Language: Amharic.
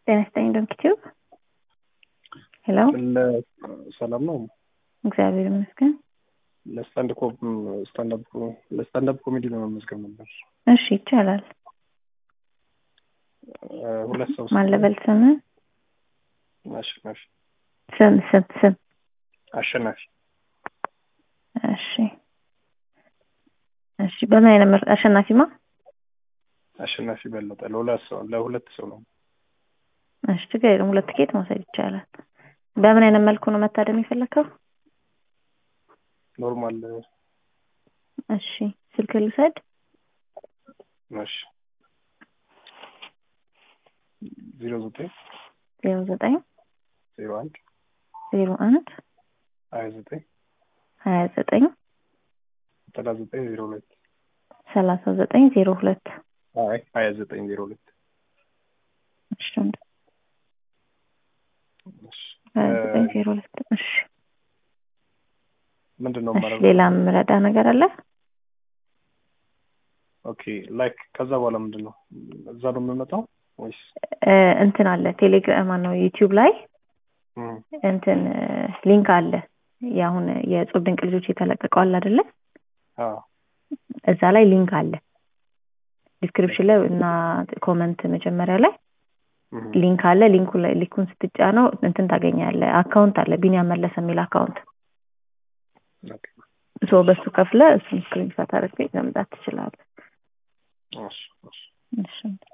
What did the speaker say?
ጤና ይስጥልኝ ዶክተር ሄሎ ሰላም ነው። እግዚአብሔር ይመስገን። ለስታንድ ኮፕ ስታንዳፕ ለስታንዳፕ ኮሜዲ ለመመዝገብ ነበር። እሺ ይቻላል። ሁለት ሰው ማን ልበል ስም አሸናፊ ስም ስም ስም አሸናፊ እሺ እሺ በምን አይነት ምር አሸናፊማ አሸናፊ በለጠ ለሁለት ሰው ለሁለት ሰው ነው። እሺ ችግር የለም ሁለት ቲኬት መውሰድ ይቻላል። በምን አይነት መልኩ ነው መታደም የፈለከው? ኖርማል እሺ ስልክ ልውሰድ። እሺ ዜሮ ዘጠኝ ዜሮ ዘጠኝ ዜሮ አንድ ዜሮ አንድ ሀያ ዘጠኝ ሀያ ዘጠኝ ዘጠና ዘጠኝ ዜሮ ሁለት ሰላሳ ዘጠኝ ዜሮ ሁለት አይ ሀያ ዘጠኝ ዜሮ ሁለት እሺ እሺ ሀያ ዘጠኝ ዜሮ ሁለት እሺ ምንድን ነው እሺ ማለት ሌላ የምረዳ ነገር አለ? ኦኬ ላይክ ከዛ በኋላ ምንድን ነው እዛ ነው የምመጣው ወይስ እ እንትን አለ ቴሌግራም ነው ዩቲዩብ ላይ እም፣ እንትን ሊንክ አለ። የአሁን የእጹብ ድንቅ ልጆች የተለቀቀው አለ አይደለ? አ እዛ ላይ ሊንክ አለ። ዲስክሪፕሽን ላይ እና ኮመንት መጀመሪያ ላይ እም፣ ሊንክ አለ። ሊንኩ ላይ ሊንኩን ስትጫነው እንትን ታገኛለህ። አካውንት አለ ቢኒያም መለሰ የሚል አካውንት ኦኬ ሶ በሱ ከፍለ እሱን ስክሪንሻት አድርገህ መምጣት ትችላለህ። እሺ እሺ እሺ